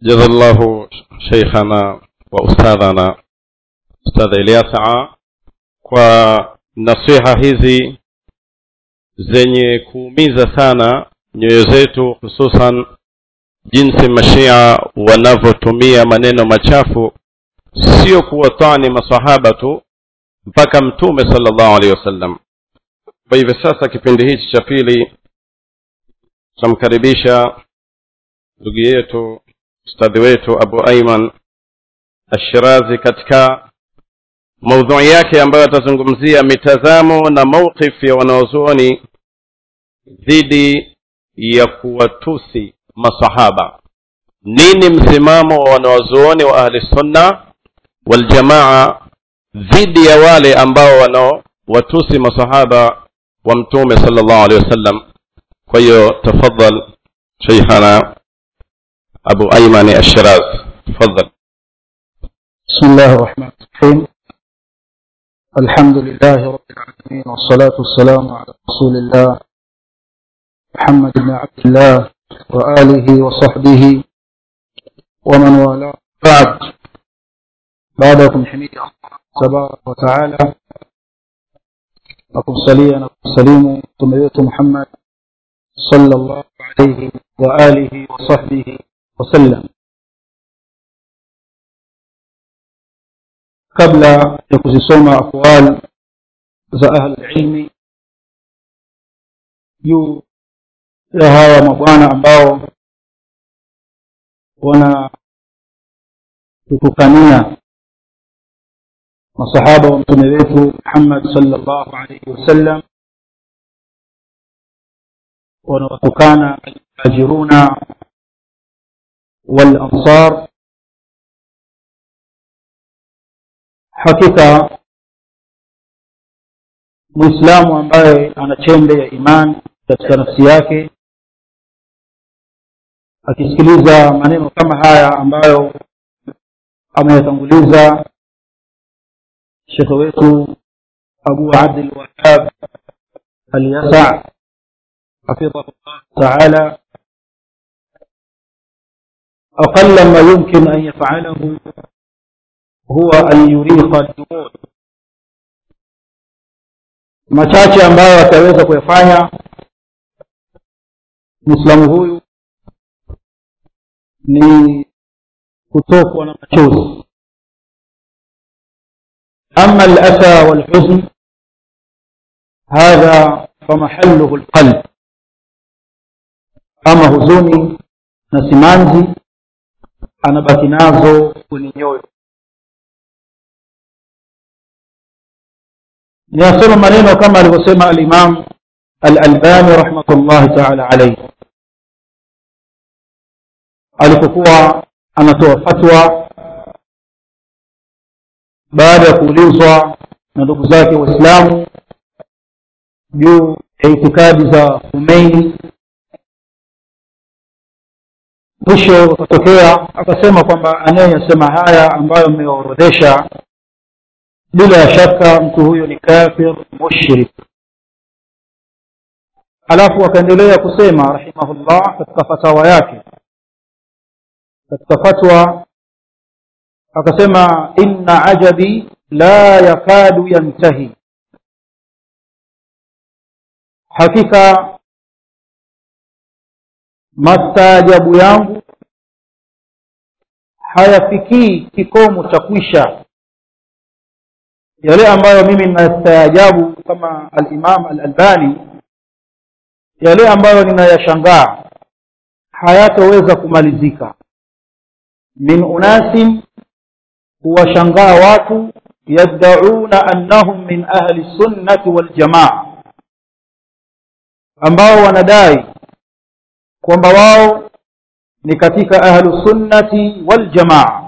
جزا الله شيخنا وأستاذنا أستاذ إلياس kwa nasiha hizi zenye kuumiza sana nyoyo zetu hususan jinsi mashia wanavyotumia maneno machafu sio kuwatani masahaba tu mpaka mtume salllahu alehi wasallam kwa hivyo sasa kipindi hichi cha pili tutamkaribisha ndugu yetu ustadhi wetu abu aiman ashirazi katika maudhui yake ambayo atazungumzia mitazamo na mauqif ya wanaozuoni dhidi ya kuwatusi masahaba nini msimamo wa wanaozuoni wa ahli sunna waljamaa dhidi ya wale ambao wanaowatusi masahaba wa mtume sala llahu alehi wasallam kwa hiyo tafadhal sheikhana abu aimani ashiraz tafadhal بسم الله الرحمن الرحيم الحمد لله رب العالمين والصلاة والسلام على رسول الله محمد بن عبد الله وآله وصحبه ومن والاه بعد بعدكم حميد الله تبارك وتعالى nakumsalia na kumsalimu mtume wetu muhammad sallallahu alaihi wa alihi wa sahbihi wasallam kabla ya kuzisoma aqwal za ahlulilmi juu ya hawa mabwana ambao wanatutukania masahaba wa mtume wetu muhammad salllahu alaihi wasallam wanawatukana almuhajiruna walansar hakika mwislamu ambaye ana chembe ya imani katika nafsi yake akisikiliza maneno kama haya ambayo ameyatanguliza shekhe wetu abu abdilwahab alyasa hafidhahu llah taala aqala ma yumkin an yafalahu huwa an yurikha ljumud machache ambayo ataweza kuyafanya mwislamu huyu ni kutokwa na machozi أما الأسى والحزن هذا فمحله القلب أما huzuni na simanzi anabaki nazo kwenye nyoyo niyasoma maneno kama alivyosema alimam alalbani rahmatullahi taala alaihi alipokuwa anatoa fatwa baada ya kuulizwa na ndugu zake waislamu juu ya itikadi za humeini mwisho akatokea akasema kwamba anayeyasema haya ambayo mmeorodhesha bila ya shaka mtu huyo ni kafir mushrik alafu akaendelea kusema rahimahullah katika fatawa yake katika fatwa akasema inna ajabi la yakadu yantahi hakika mastaajabu yangu hayafikii kikomo cha kwisha yale ambayo mimi ninastaajabu kama alimam alalbani yale ambayo ninayashangaa hayatoweza kumalizika min unasin huwashangaa watu yaddauna annahum min ahli sunnati waljamaa ambao wanadai kwamba wao ni katika ahlu sunnati waljamaa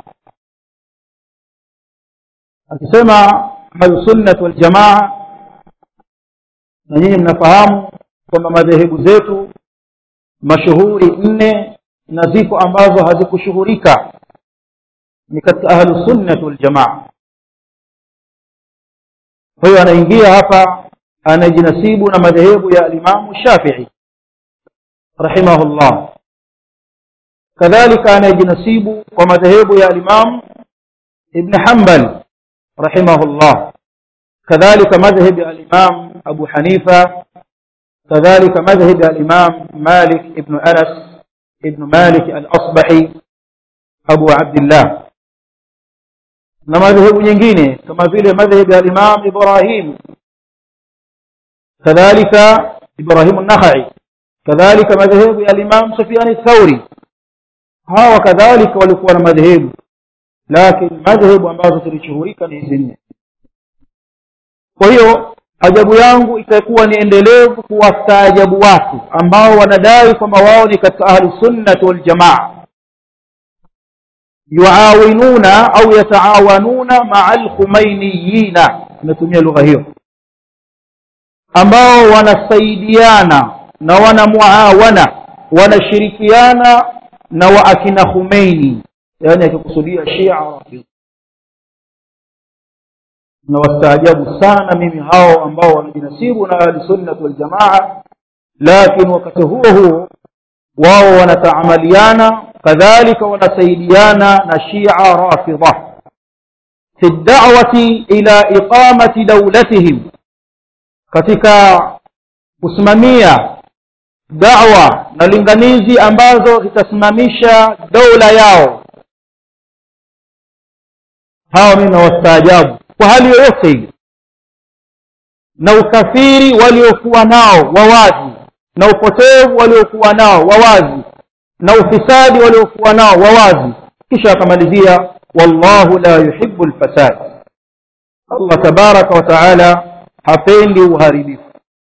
akisema ahlu sunnati waljamaa na nyinyi mnafahamu kwamba madhehebu zetu mashuhuri nne na ziko ambazo hazikushuhurika ni katika ahlu sunnati waljamaa kwa hiyo anaingia hapa anajinasibu na madhehebu ya alimamu shafii rahimahullah kadhalika anayejinasibu kwa madhehebu ya alimam ibn hanbal rahimahullah kadhalika madhhab ya alimam abu hanifa kadhalika madhhab ya alimam malik ibn anas ibn malik al-asbahi abu abdillah na madhehebu nyingine kama vile madhhab ya alimam ibrahim kadhalika ibrahim an-nakhai kadhalika madhehebu ya alimam sufyan ath-thawri hawa kadhalika walikuwa na madhehebu lakini madhehebu ambazo zilishuhurika ni hizi nne kwa hiyo ajabu yangu itakuwa ni endelevu kuwastaajabu watu ambao wanadai kwamba wao ni katika ahlu sunnati waljamaa yuawinuna au yataawanuna maa alkhumainiyina imetumia lugha hiyo ambao wanasaidiana na wanamuawana wanashirikiana na waakina Khomeini yani akikusudia Shia Rafidhi na wastaajabu sana mimi hao ambao wanajinasibu na ahli sunna wal jamaa lakini wakati huo huo wao wanataamaliana kadhalika wanasaidiana na Shia Rafidha fi da'wati ila iqamati dawlatihim katika kusimamia da'wa na linganizi ambazo zitasimamisha dola yao hawa mimi nawastaajabu kwa hali yoyote ile na ukafiri waliokuwa nao wawazi na upotevu waliokuwa nao wawazi na ufisadi waliokuwa nao wawazi kisha akamalizia wallahu la yuhibbu alfasad Allah tabaraka wa taala hapendi uharibifu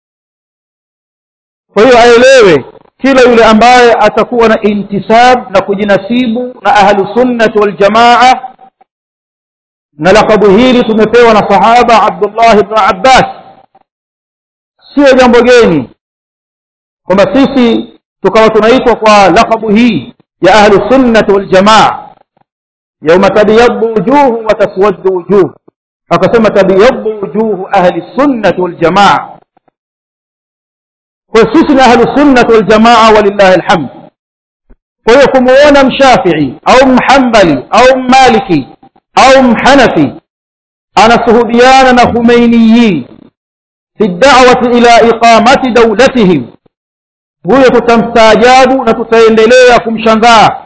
kwa hiyo aelewe kila yule ambaye atakuwa na intisab na kujinasibu na ahlu sunnati wal jamaa na lakabu hili tumepewa na sahaba Abdullah ibn Abbas sio jambo geni kwamba sisi tukawa tunaitwa kwa lakabu hii ya ahlu sunnati wal jamaa yauma tabyaddu wujuhu wa taswaddu wujuh akasema tabyaddu wujuhu ahli sunnati wal jamaa kwa sisi ni ahlu sunnati wal jamaa walillahi alhamd kwa hiyo kumuona mshafii au mhambali au mmaliki au mhanafi anasuhubiana na Khomeiniyin fi da'wati ila iqamati dawlatihim huyo tutamstaajabu na tutaendelea kumshangaa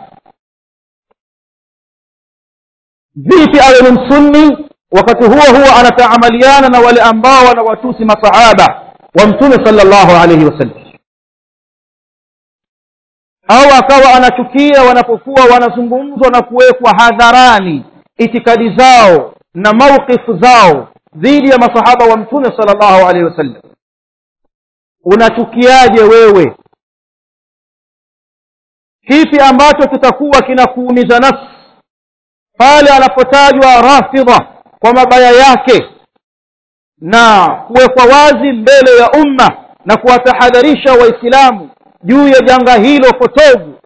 vipi awe ni msunni wakati huo huo anataamaliana na wale ambao wanawatusi masahaba wa mtume sallallahu alayhi wasallam au akawa anachukia wanapokuwa wanazungumzwa na kuwekwa hadharani itikadi zao na mawqifu zao dhidi ya masahaba wa mtume sallallahu alaihi wasallam unachukiaje wewe kipi ambacho kitakuwa kinakuumiza nafsi pale anapotajwa rafidha kwa mabaya yake na kuwekwa wazi mbele ya umma na kuwatahadharisha waislamu juu ya janga hilo potovu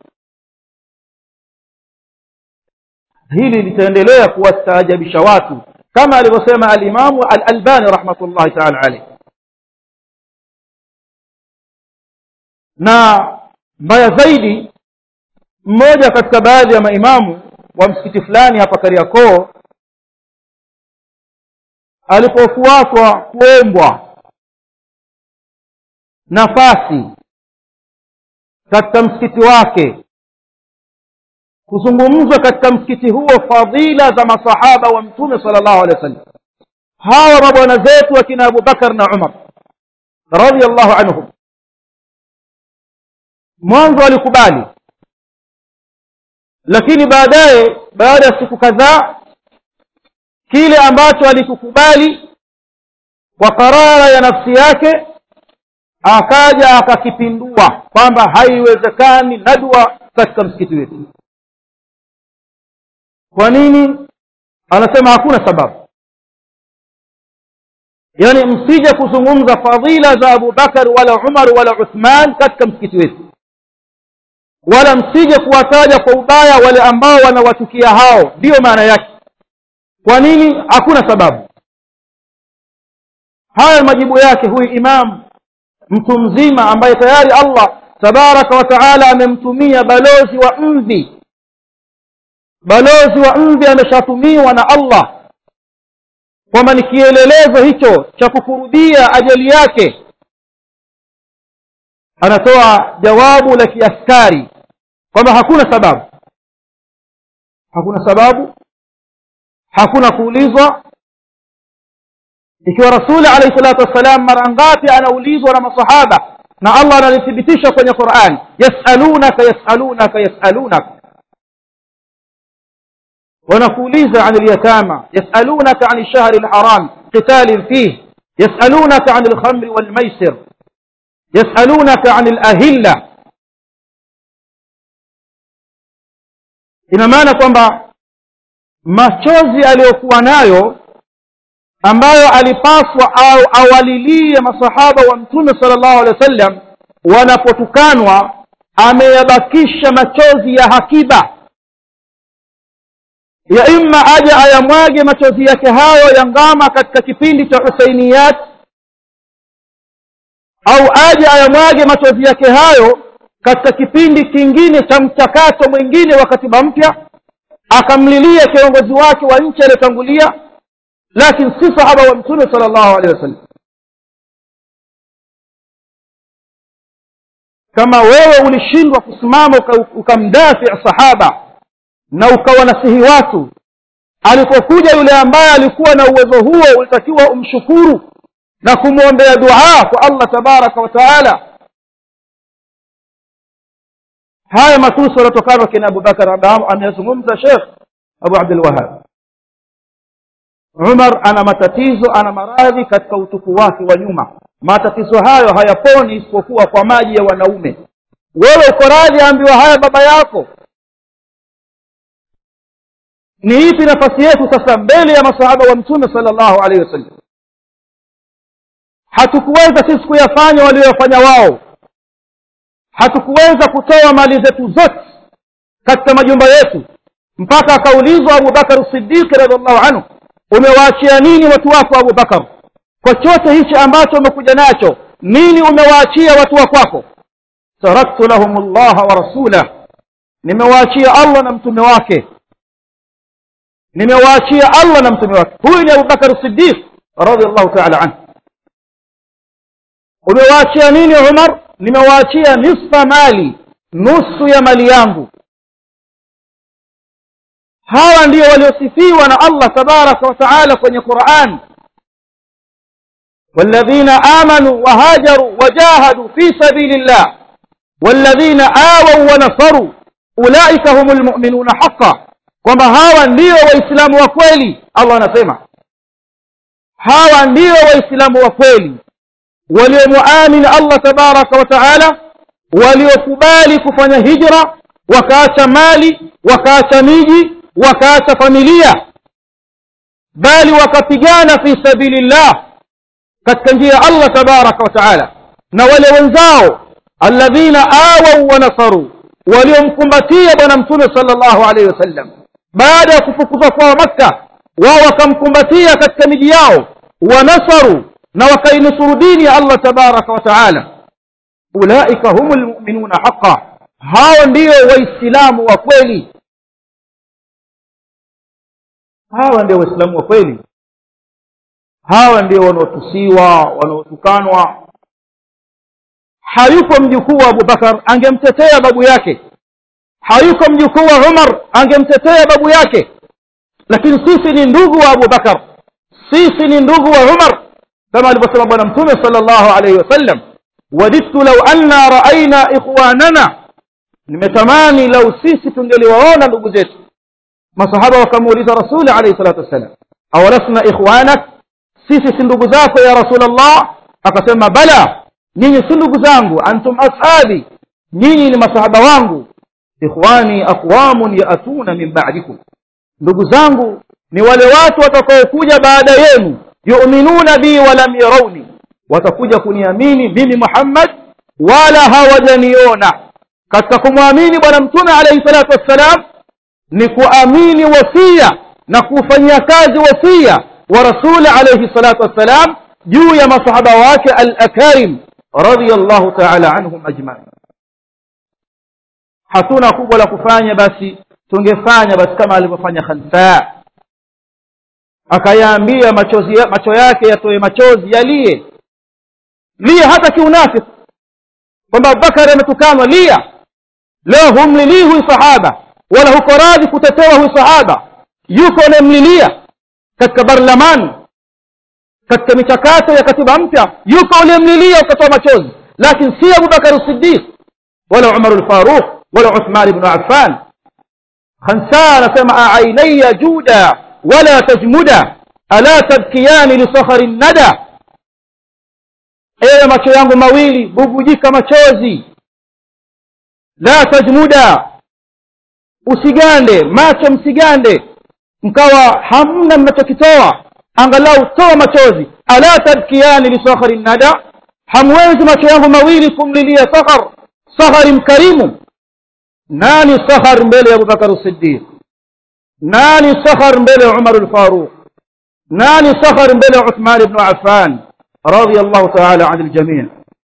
hili litaendelea kuwastaajabisha watu kama alivyosema alimamu al-albani rahmatullahi ta'ala alayhi na mbaya zaidi mmoja katika baadhi ya maimamu wa msikiti fulani hapa Kariakoo alipofuatwa kuombwa nafasi katika msikiti wake kuzungumzwa katika msikiti huo fadhila za masahaba wa mtume sallallahu alaihi wasallam hawa mabwana zetu akina Abu Bakar na Umar radhiyallahu anhum mwanzo alikubali lakini baadaye baada ya siku kadhaa kile ambacho alikukubali kwa karara ya nafsi yake akaja akakipindua kwamba haiwezekani nadwa katika msikiti wetu kwa nini anasema hakuna sababu yani msije kuzungumza fadhila za Abu Bakar wala Umar wala Uthman katika msikiti wetu wala msije kuwataja kwa ubaya wale ambao wanawatukia hao ndiyo maana yake kwa nini hakuna sababu haya majibu yake huyu imam mtu mzima ambaye tayari Allah tabaraka wa taala amemtumia balozi wa mvi balozi wa mvi ameshatumiwa na allah kwamba ni kielelezo hicho cha kukurubia ajali yake anatoa jawabu la kiaskari kwamba hakuna sababu hakuna sababu hakuna kuulizwa ikiwa rasuli alayhi salatu wassalam mara ngapi anaulizwa na masahaba na allah analithibitisha kwenye quran yasalunaka yasalunaka yasalunaka wanakuuliza an lyatama yasalunaka an lshahri lharam qitalin fih yasalunaka an lkhamri walmaisir yasalunaka an lahilla ina maana kwamba machozi aliyokuwa nayo ambayo alipaswa au awalilie masahaba wa mtume sala llahu alehi wa sallam wanapotukanwa ameyabakisha machozi ya hakiba ya imma aje ayamwage machozi yake hayo ya ngama katika kipindi cha husainiyat au aje ayamwage machozi yake hayo katika kipindi kingine cha mchakato mwingine wa katiba mpya akamlilia kiongozi wake wa nchi aliyotangulia lakini si sahaba wa mtume sala llahu alehi wasallam kama wewe ulishindwa kusimama ukamdafi sahaba na ukawanasihi watu alipokuja yule ambaye alikuwa na uwezo huo ulitakiwa umshukuru na kumwombea dua kwa allah tabaraka wa taala haya matusi yanatokana kina abubakar ameyazungumza shekh abu abdulwahab umar ana matatizo ana maradhi katika utupu wake wa nyuma matatizo hayo hayaponi isipokuwa kwa maji ya wanaume wewe uko radhi ambiwa haya baba yako ni ipi nafasi yetu sasa mbele ya masahaba wa mtume sala llahu alaihi wasallam hatukuweza sisi kuyafanya walioyafanya wao hatukuweza kutoa mali zetu zote katika majumba yetu mpaka akaulizwa abubakar siddiqi radiallahu anhu umewaachia nini watu wako abubakar kwa chote hichi ambacho umekuja nacho nini umewaachia watu wa kwako taraktu lahum llaha wa rasulah nimewaachia allah na mtume wake nimewaachia allah na mtume wake huyu ni abubakar siddiq radiallahu taala anhu umewaachia nini umar nimewaachia nisfa mali nusu ya mali yangu hawa ndio waliosifiwa na allah tabaraka wa taala kwenye quran والذين آمنوا وهاجروا وجاهدوا في سبيل الله والذين آووا ونصروا أولئك هم المؤمنون حقا kwamba hawa ndio waislamu wa kweli allah anasema hawa ndio waislamu wa kweli waliomuamini allah tabaraka wa taala waliokubali kufanya hijra wakaacha mali wakaacha miji wakaacha familia bali wakapigana fi sabilillah katika njia ya allah tabaraka wa taala na wale wenzao alladhina awau wa nasaru waliomkumbatia bwana mtume sala llahu alaihi wasallam baada ya kufukuzwa kwao makka wao wakamkumbatia katika miji yao wanasaru na wakainusuru dini ya allah tabaraka wa taala ulaika humu lmuminuna haqa hao ndio waislamu wa kweli hawa ndio waislamu wa kweli hawa ndio wanaotusiwa wanaotukanwa hayuko mjukuu wa abubakar angemtetea babu yake hayuko mjukuu wa umar angemtetea babu yake lakini sisi ni ndugu wa abubakar sisi ni ndugu wa umar kama alivyosema bwana mtume sala llahu alaihi wasallam wadidtu lau anna raaina ikhwanana nimetamani lau sisi tungeliwaona ndugu zetu masahaba wakamuuliza rasuli alaihi salatu wassalam awalasna ikhwanak sisi si ndugu zako ya rasulllah akasema bala nyinyi si ndugu zangu antum ashabi nyinyi ni masahaba wangu ikhwani aqwamun yaatuna min ba'dikum ndugu zangu ni wale watu watakaokuja baada yenu yuminuna bi walam yarauni watakuja kuniamini mimi muhammad wala hawajaniona katika kumwamini bwana mtume alaihi salatu wassalam ni kuamini wasia na kufanyia kazi wasia wa rasuli alaihi salatu wassalam juu ya masahaba wake al akarim radiyallahu taala anhum ajmain hatuna kubwa la kufanya basi tungefanya basi kama alivyofanya khansa akayaambia machozi ya, macho yake yatoe machozi yalie lia hata kiunafiki kwamba abubakari ametukanwa lia leo humlilii huyu sahaba wala huko radhi kutetewa huyu sahaba yuko unayemlilia katika barlamani katika michakato ya katiba mpya yuko uliyemlilia ukatoa machozi lakini si abubakar siddiq wala umar lfaruq wala uthman ibnu affan khansa anasema aainaya juda wala tajmuda ala tabkiyani lisakhari nada ewe macho yangu mawili bubujika machozi la tajmuda usigande macho msigande mkawa hamna mnachokitoa angalau toa machozi ala tabkiyani lisakhari nada hamwezi macho yangu mawili kumlilia sakhar sakhari mkarimu nani sakhar mbele ya abubakar siddiq nani sakhar mbele ya umar lfaruq nani sakhar mbele ya uthman ibnu affan radiallahu taala an ljamii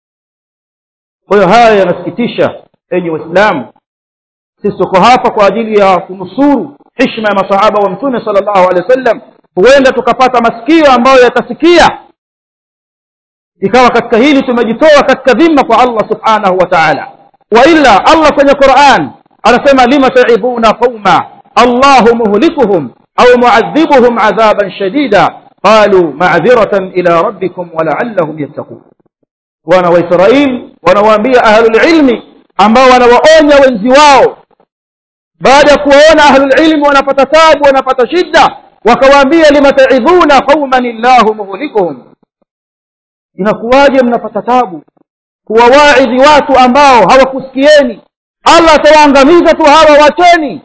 kwa hiyo haya yanasikitisha enyi waislamu sisi tuko hapa kwa ajili ya kunusuru hishma ya masahaba wa mtume sala llahu alehi wa sallam huenda tukapata masikio ambayo yatasikia ikawa katika hili tumejitoa katika dhima kwa allah subhanahu wa taala waila allah kwenye quran anasema lima taibuna qauma allahu muhlikuhum au muadhibuhum adhaban shadida qalu macdhiratan ila rabbikum walaallahum yattaqun wana waisraeli wanawaambia ahlulilmi ambao wanawaonya wenzi wao baada ya kuwaona ahlulilmi wanapata tabu wanapata shida wakawaambia lima taidhuna qauman illahu muhlikuhum inakuwaje mnapata tabu kuwawaidhi watu ambao hawakusikieni allah atawaangamiza tu hawa wacheni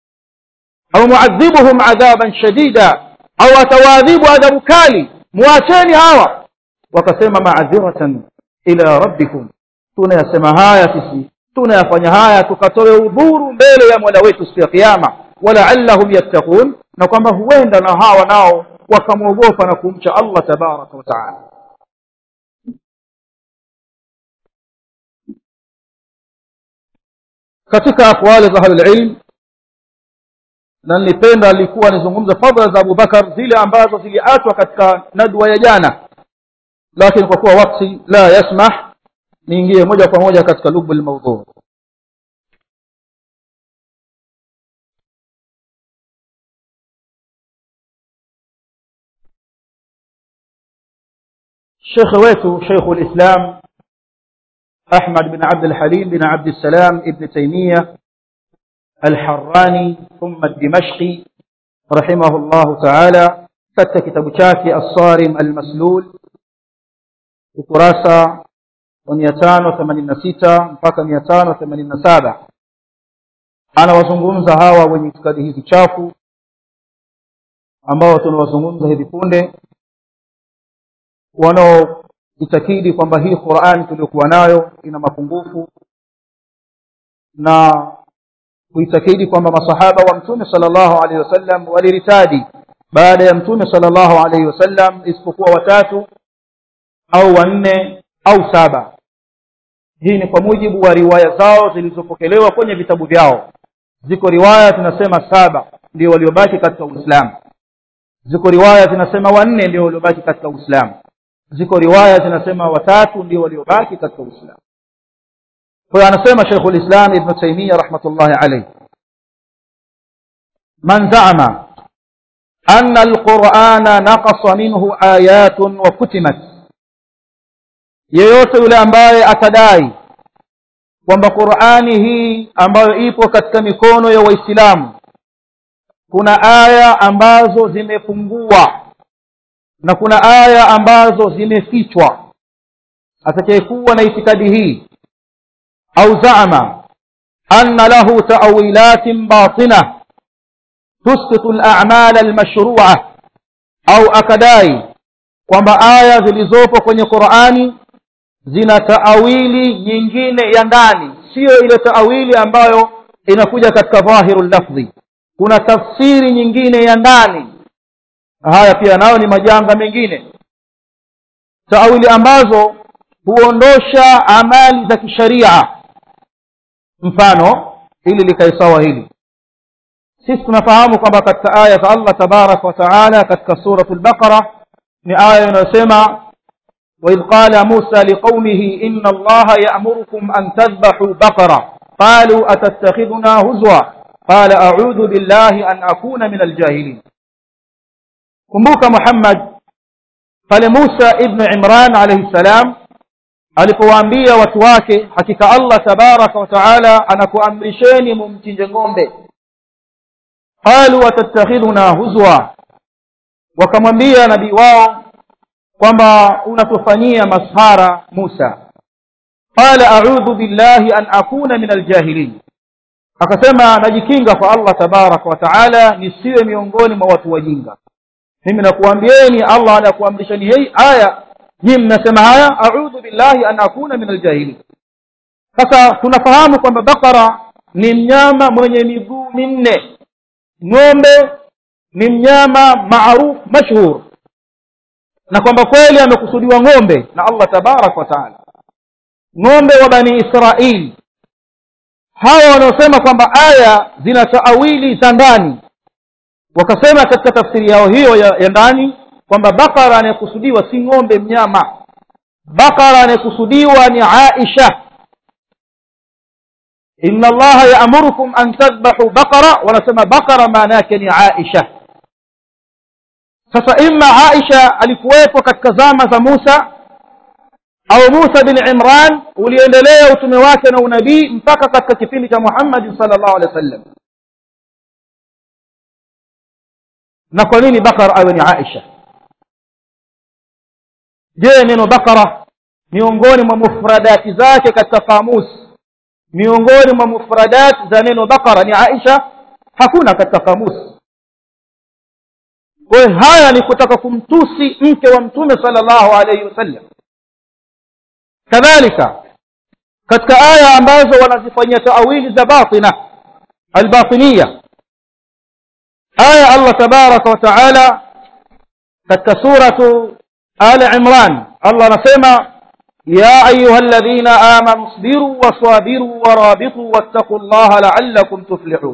au muadhibuhum adhaban shadida au atawaadhibu adhabu kali muacheni hawa wakasema maadhiratan ila rabbikum tunayasema haya sisi tunayafanya haya tukatoe udhuru mbele ya mola wetu siku ya kiama walaallahum yattaqun na kwamba huenda na hawa nao wakamwogopa na kumcha allah tabaraka wa taala katika aqwali za ahlulilm na nilipenda alikuwa nizungumza fadhila za abubakar zile ambazo ziliachwa katika nadwa ya jana lakini kwa kuwa wakti la yasmah niingie moja kwa moja katika lubu lmaudhuu shekhe wetu sheikhu lislam أحمد بن عبد الحليم بن عبد السلام ابن تيمية الحراني ثم الدمشقي رحمه الله تعالى katika kitabu chake الصارم المسلول ukurasa wa mia tano themanini na sita mpaka mia tano themanini na saba anawazungumza hawa wenye itikadi hizi chafu ambao tunawazungumza hivi punde wanao itakidi kwamba hii Qur'an tuliyokuwa nayo ina mapungufu na kuitakidi kwamba masahaba wa mtume sallallahu alaihi wasallam waliritadi baada ya mtume sallallahu alaihi wasallam isipokuwa watatu au wanne au saba hii ni kwa mujibu wa riwaya zao zilizopokelewa kwenye vitabu vyao ziko riwaya zinasema saba ndio waliobaki katika uislamu ziko riwaya zinasema wanne ndio waliobaki katika uislamu ziko riwaya zinasema watatu ndio waliobaki katika uislamu kwa hiyo anasema sheikhul islam ibn taimia rahmatullahi alayhi man zaama أن القرآن نقص منه آيات وكتمت yeyote yule ambaye atadai kwamba qurani hii ambayo ipo katika mikono ya waislamu kuna aya ambazo zimepungua na kuna aya ambazo zimefichwa atakayekuwa na itikadi hii au zaama anna lahu tawilatin batina tusqitu al-a'mal al-mashru'a au akadai kwamba aya zilizopo kwenye Qur'ani zina taawili nyingine ya ndani sio ile taawili ambayo inakuja katika dhahirul lafdhi kuna tafsiri nyingine ya ndani haya pia nayo ni majanga mengine taawili ambazo huondosha amali za kisharia mfano ili likae sawa hili sisi tunafahamu kwamba katika aya za allah tabaraka wa taala katika suratu lbaqara ni aya inayosema waidh qala musa liqaumihi ina allaha yamurukum an tadhbahuu baqara qaluu atattakhidhuna huzwa qala audhu billahi an akuna min aljahilin kumbuka muhammad pale musa ibnu imran alaihi ssalam alipowaambia watu wake hakika allah tabaraka wa taala anakuamrisheni mumchinje ng'ombe qalu atattakhidhuna huzwa wakamwambia nabii wao kwamba unatufanyia mashara musa qala audhu billahi an akuna min aljahilin akasema najikinga kwa allah tabaraka wa taala nisiwe miongoni mwa watu wajinga mimi nakuambieni allah anakuamrishani hii aya nyii mnasema haya audhu billahi an akuna min aljahilin sasa tunafahamu kwamba bakara ni mnyama mwenye miguu minne ng'ombe ni mnyama maruf mashhur na kwamba kweli amekusudiwa ng'ombe na allah tabaraka wa taala ng'ombe wa bani israili hawa wanaosema kwamba aya zina taawili za ndani wakasema katika tafsiri yao hiyo ya, ya ndani kwamba bakara anayekusudiwa si ng'ombe mnyama bakara anayekusudiwa ni aisha inna allaha yaamurukum an tadhbahu baqara wanasema bakara maana yake ni aisha sasa ima aisha alikuwepo katika zama za musa au musa bin imran uliendelea utume wake na unabii mpaka katika kipindi cha muhammadi sal llahu alehi wa sallam na kwa nini bakara awe ni aisha je neno bakara miongoni mwa mufradati zake katika kamus miongoni mwa mufradat za neno bakara ni aisha hakuna katika kamus kwayo haya ni kutaka kumtusi mke wa mtume sala llahu alaihi wasallam kadhalika katika aya ambazo wanazifanyia taawili za batina albatiniya aya allah tabaraka wa taala katika suratu ali imran allah anasema ya ayuha alladhina amanu isbiru waswabiru warabitu wattaqu llaha laallakum tuflihun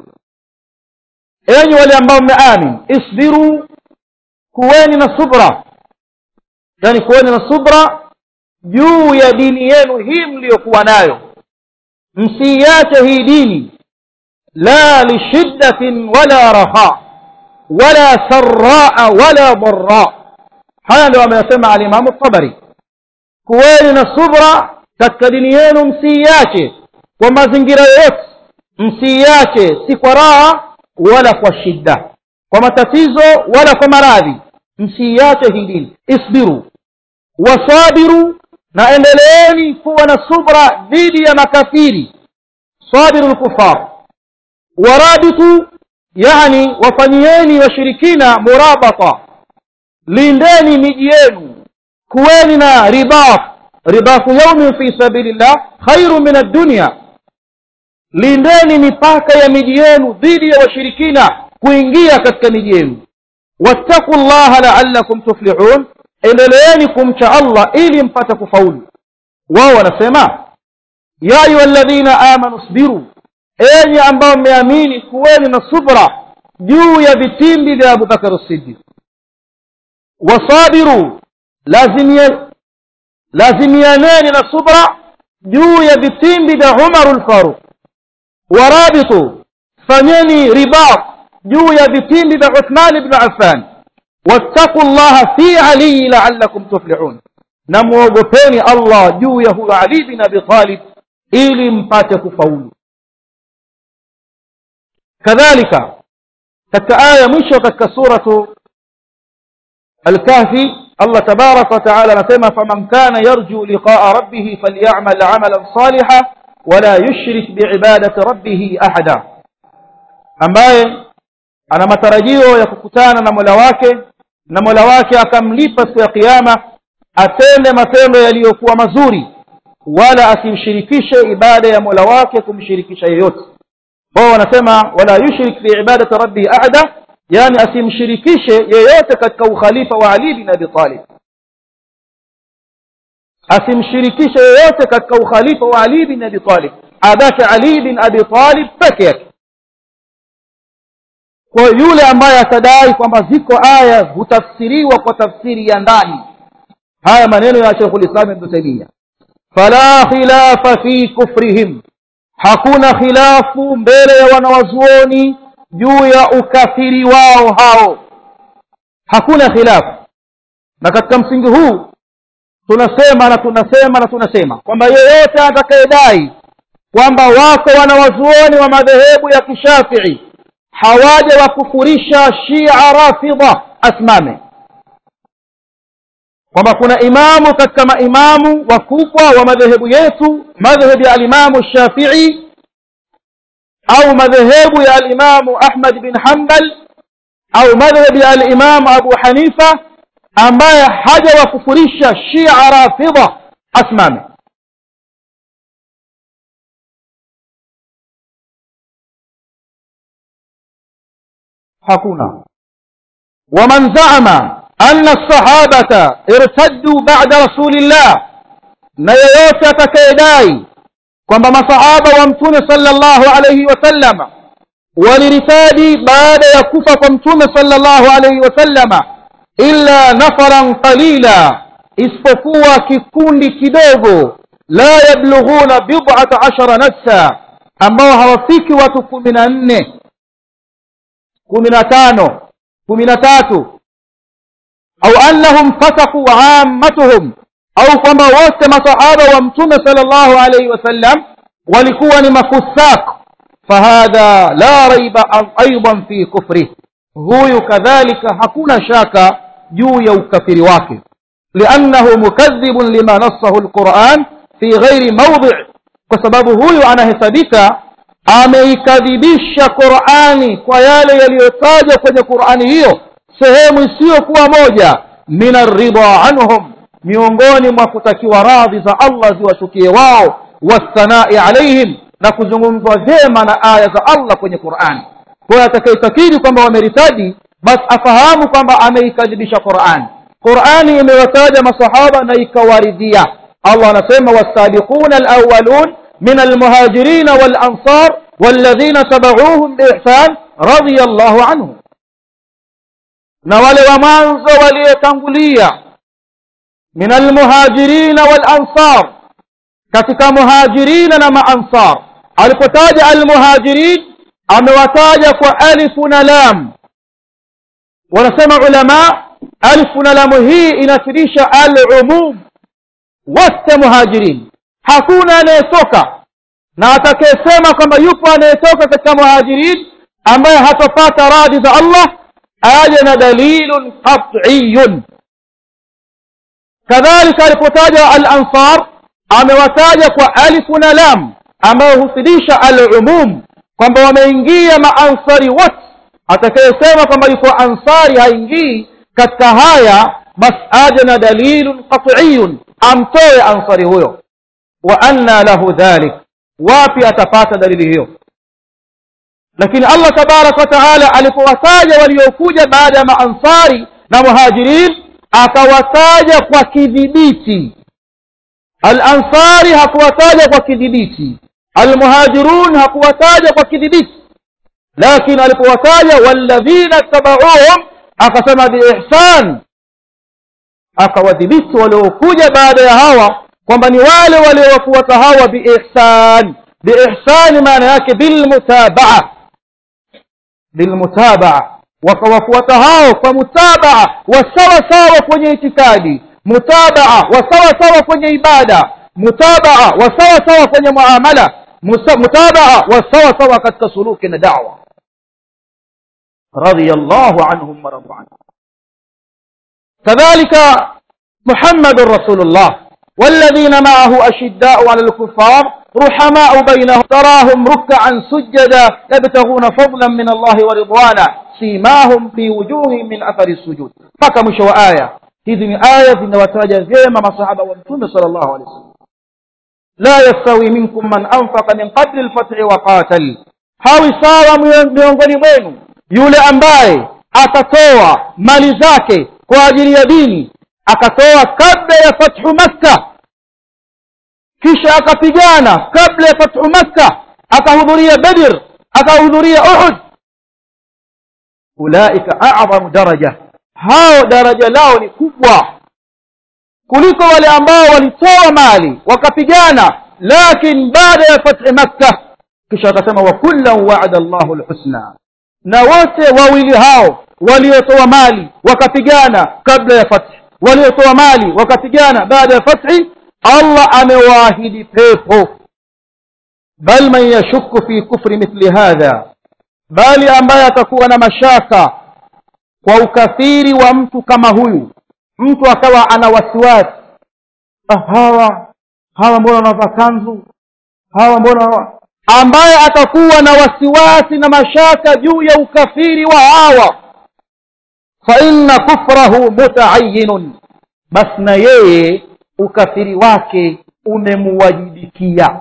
enyi wale ambao mmeamin isbiru kuweni na subra yani kuweni na subra juu ya dini yenu hii mliyokuwa nayo msiiache hii dini la lishiddatin wala raha wala saraa wala dara haya ndio ameyasema alimamu tabari kuweni na subra katika dini yenu msiiache kwa mazingira yoyote msiiache si kwa raha wala kwa shidda kwa matatizo wala kwa maradhi msiiache hii dini isbiru wasabiru na endeleeni kuwa na subra dhidi ya makafiri sabiru lkufar warabitu yani wafanyieni washirikina murabata lindeni miji yenu kuweni na ribat ribatu yaumin fi sabilillah khairu min addunya lindeni mipaka ya miji yenu dhidi ya washirikina kuingia katika miji yenu wattaqu llaha laallakum tuflihun endeleeni kumcha allah ili mpate kufaulu wao wanasema ya ayuha alladhina amanu sbiru enyi ambao mmeamini kuweni na subra juu ya vitimbi vya abubakar sidiq wasabiru lazimia lazimianeni na subra juu ya vitimbi vya umaru lfaruq warabitu fanyeni ribat juu ya vitimbi vya uthman bnu affan wattaqu llaha fi aliyi laalakum tuflihun na mwogopeni allah juu ya huyo ali bin abi talib ili mpate kufaulu kadhalika katika aya ya mwisho katika suratu alkahfi allah tabaraka wataala anasema faman kana yarju liqaa rabbihi falyamal amalan saliha wala yushrik biibadati rabbihi ahada ambaye ana matarajio ya kukutana na mola wake na mola wake akamlipa siku ya kiama atende matendo yaliyokuwa mazuri wala asimshirikishe ibada ya mola wake kumshirikisha yeyote wao wanasema wala yushrik fi ibadati rabbihi ahada yani asimshirikishe yeyote katika ukhalifa wa ali bin abi talib asimshirikishe yeyote katika ukhalifa wa ali bin abi talib abake ali bin abi talib peke yake kwa yule ambaye atadai kwamba ziko aya hutafsiriwa kwa tafsiri ya ndani haya maneno ya sheikhul islam ibn taimia fala khilafa fi kufrihim hakuna khilafu mbele ya wanawazuoni juu ya ukafiri wao hao hakuna khilafu na katika msingi huu tunasema na tunasema na tunasema kwamba yeyote atakayedai kwamba wako wanawazuoni wa madhehebu ya kishafii hawaja wakufurisha shia rafidha asimame kwamba kuna imamu katika maimamu wakubwa wa madhehebu yetu madhehebu ya alimamu shafii au madhehebu ya alimamu ahmad bin hambal au madhehebu ya alimamu abu hanifa ambaye haja wakufurisha shia rafidha asimame hakuna waman zaama anna sahabata irtaddu ba'da rasulillah na yeyote atakayedai kwamba masahaba wa mtume sallallahu alayhi wasallama waliritadi baada ya kufa kwa mtume sallallahu alayhi wasallama illa nafaran qalila isipokuwa kikundi kidogo la yablughuna bid'ata ashara nafsa ambao hawafiki watu kumi na nne kumi na tano kumi na tatu au annahum fasaku ammatuhum au kwamba wote masahaba wa mtume sallallahu alayhi wasallam walikuwa ni mafusak fahadha la raiba aidan fi kufrih huyu kadhalika hakuna shaka juu ya ukafiri wake liannahu mukadhibun lima nassahu alquran fi ghairi mawdi kwa sababu huyu anahesabika ameikadhibisha qurani kwa yale yaliyotajwa kwenye qurani hiyo sehemu isiyokuwa moja min arridha anhum miongoni mwa kutakiwa radhi za allah ziwashukie wao wassanai alaihim na kuzungumzwa vyema na aya za allah kwenye qurani kwayo atakaitakiri kwamba wameritadi basi afahamu kwamba ameikadhibisha qurani qurani imewataja masahaba na ikawaridhia allah anasema wasabiquna alawalun min almuhajirina walansar والذين تبعوهم بإحسان رضي الله عنهم na wale wa mwanzo waliotangulia min almuhajirina walansar katika muhajirina na maansar alipotaja almuhajirin amewataja kwa alifu na lam wanasema ulama alifu na lamu hii inafirisha alumum wote muhajirin hakuna anayetoka na atakayesema kwamba yupo anayetoka katika muhajirin ambaye hatopata radhi za allah aje na dalilun qat'iyun kadhalika alipotaja al-ansar amewataja kwa alifu na lam ambayo hufidisha al-umum kwamba wameingia maansari wote atakayesema kwamba yuko ansari haingii katika haya basi aje na dalilun qat'iyun amtoe ansari huyo wa anna lahu dhalik wapi atapata dalili hiyo lakini allah tabaraka wataala alipowataja waliokuja baada ya maansari na muhajirin akawataja kwa kidhibiti alansari hakuwataja kwa kidhibiti almuhajirun hakuwataja kwa kidhibiti lakini alipowataja walladhina tabauhum akasema biihsan akawadhibiti waliokuja baada ya hawa kwamba ni wale waliowafuata hawa biihsan biihsani maana yake bilmutabaa bilmutabaa wakawafuata hao kwa mutabaa wa sawa sawa kwenye itikadi mutabaa wa sawa sawa kwenye ibada mutabaa wa sawa sawa kwenye muamala mutabaa wa sawa sawa katika suluki na dawa radiyallahu anhum wa radu anhu kadhalika muhammadun rasulullah والذين معه أشداء على الكفار رحماء بينهم تراهم ركعا سجدا يبتغون فضلا من الله ورضوانا سيماهم في وجوههم من أثر السجود فكمش وآية hizi ni aya zinawataja vyema masahaba wa mtume sal llahu alehi wasallam la yastawi minkum man anfaqa min qabli lfathi wa qatal hawi sawa miongoni mwenu yule ambaye atatoa mali zake kwa ajili ya dini akatoa kabla ya fathu makka kisha akapigana kabla ya fathu makka akahudhuria badr akahudhuria uhud ulaika a'zamu daraja hao daraja lao ni kubwa kuliko wale ambao walitoa mali wakapigana lakin baada ya fathi makka kisha akasema wa kullan wa'ada Allahu alhusna na wote wawili hao waliotoa mali wakapigana kabla ya fathi waliotoa mali wakapigana baada ya fathi Allah amewaahidi pepo bal man yashukku fi kufri mithli hadha bali ambaye atakuwa na mashaka kwa ukafiri wa mtu kama huyu mtu akawa ana wasiwasi ah, hawa hawa mbona wanavaa kanzu hawa mbona ambaye atakuwa na wasiwasi na mashaka juu ya ukafiri wa hawa fa inna kufrahu mutaayinun basi na yeye ukafiri wake umemuwajibikia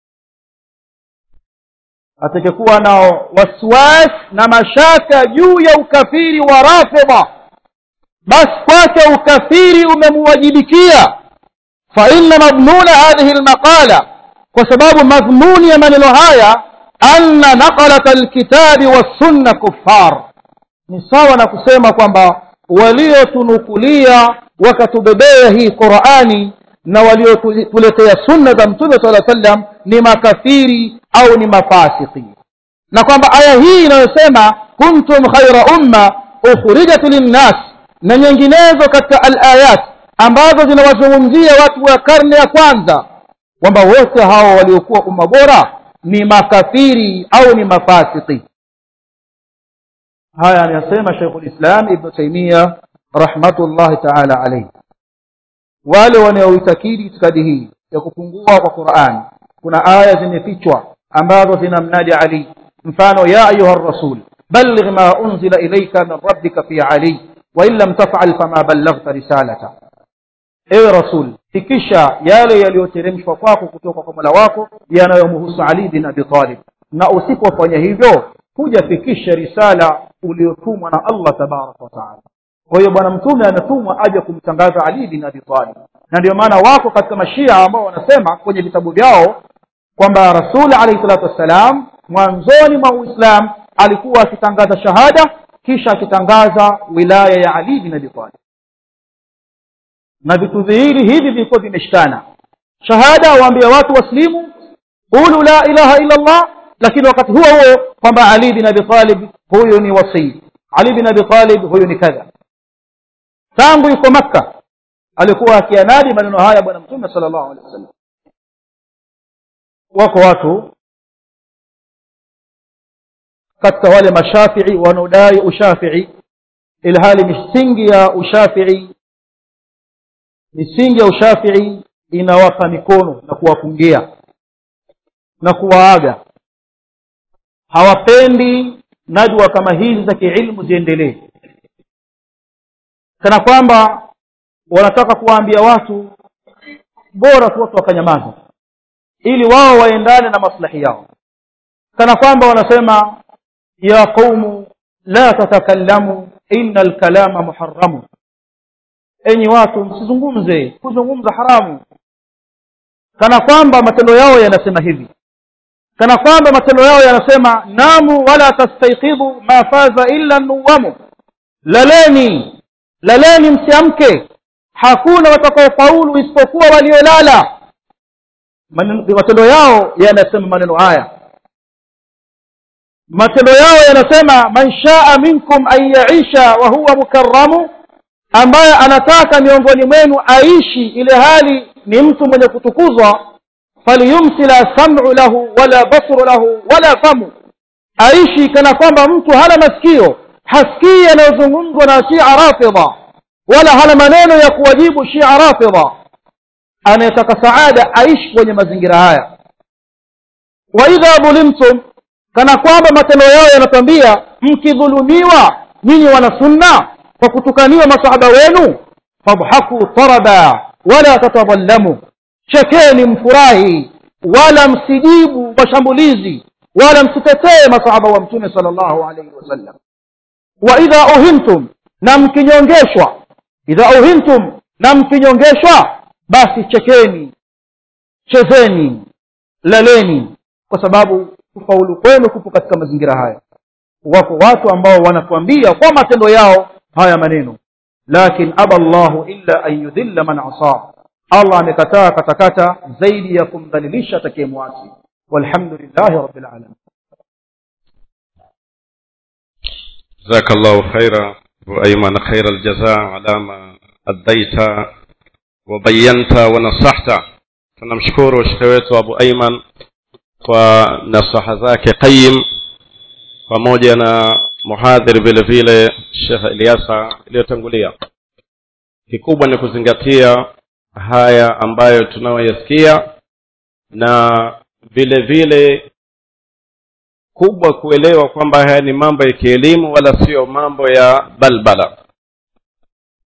atakayekuwa na waswas na mashaka juu ya ukafiri wa rafidha basi kwake ukafiri umemuwajibikia fa inna madmuna hadhihi almaqala kwa sababu madhmuni ya maneno haya anna naqalat alkitabi wassunna kuffar ni sawa na kusema kwamba waliotunukulia wakatubebea hii qurani na waliotuletea sunna za mtume sala sallam ni makafiri au ni mafasiki na kwamba aya hii inayosema kuntum khaira umma ukhrijat linnas na nyinginezo katika alayat ambazo zinawazungumzia watu wa karne ya kwanza kwamba wote hao waliokuwa umma bora ni makafiri au ni mafasiki haya anayasema Sheikhul Islam Ibn Taymiyyah rahmatullahi ta'ala alayhi wale wanaoitakidi itikadi hii ya kupungua kwa Qur'an kuna aya zimefichwa ambazo zinamnadi Ali mfano ya ayuha rasul balligh ma unzila ilayka min rabbika fi Ali wa in lam taf'al fama ballaghta risalata ewe rasul fikisha yale yaliyoteremshwa kwako kutoka kwa Mola wako yanayomhusu Ali bin Abi Talib na usipofanya hivyo hujafikisha risala uliotumwa na Allah tabaraka wa taala kwa hiyo bwana mtume ametumwa aje kumtangaza Ali bin Abi Talib na ndio maana wako katika mashia ambao wanasema kwenye vitabu vyao kwamba Rasul alayhi salatu wassalam mwanzoni mwa Uislamu alikuwa akitangaza shahada kisha akitangaza wilaya ya Ali bin Abi Talib na vitu viwili hivi vilikuwa vimeshikana shahada waambia watu waslimu qulu la ilaha illa Allah lakini wakati huo huo kwamba Ali bin Abi Talib huyu ni wasii Ali bin Abi Talib huyu ni kadha tangu yuko Makka alikuwa akianadi maneno haya bwana mtume sallallahu alaihi wasallam wako watu katika wale mashafii wanaodai ushafii ilhali misingi ya ushafii misingi ya ushafii inawapa mikono na kuwapungia na kuwaaga hawapendi nadwa kama hizi za kiilmu ziendelee kana kwamba wanataka kuwaambia watu bora tu watu wakanyamaza ili wao waendane na maslahi yao kana kwamba wanasema ya qaumu la tatakallamu inna alkalama muharramu enyi watu msizungumze kuzungumza haramu kana kwamba matendo yao yanasema hivi kana kwamba matendo yao yanasema namu wala tastaiqidhu ma faza illa nuwamu laleni laleni msiamke hakuna watakaofaulu isipokuwa waliolala matendo yao yanasema maneno haya matendo yao yanasema man shaa minkum an yaisha wa huwa mukarramu ambaye anataka miongoni mwenu aishi ile hali ni mtu mwenye kutukuzwa falyumsi la sam'u lahu wala basru lahu wala famu aishi kana kwamba mtu hana masikio hasikii yanayozungumzwa na shia rafidha wala hana maneno ya kuwajibu shia rafidha anayetaka saada aishi kwenye mazingira haya wa idha dhulimtum kana kwamba matendo yao yanatambia mkidhulumiwa nyinyi wana sunna kwa kutukaniwa masahaba wenu fadhaku taraba wala tatadhallamu chekeni mfurahi wala msijibu mashambulizi wala msitetee masahaba wa mtume sallallahu alayhi wasallam wa idha uhintum na mkinyongeshwa idha uhintum na mkinyongeshwa basi chekeni chezeni laleni kwa sababu kufaulu kwenu kupo katika mazingira haya wako watu ambao wanatuambia kwa matendo yao haya maneno lakin aba llahu illa an yudhilla man asa allah amekataa katakata zaidi ya kumdhalilisha atakayemwasi walhamdulillahi rabbil alamin جزاك الله خيرا وأيمن خير الجزاء على ما أديت وبينت ونصحت tunamshukuru shekhe wetu abu aiman kwa nasaha zake qayim pamoja na muhadhiri vile vile shekh eliasa iliyotangulia kikubwa ni kuzingatia haya ambayo tunayoyasikia na vile vile kubwa kuelewa kwamba haya ni mambo ya kielimu wala sio mambo ya balbala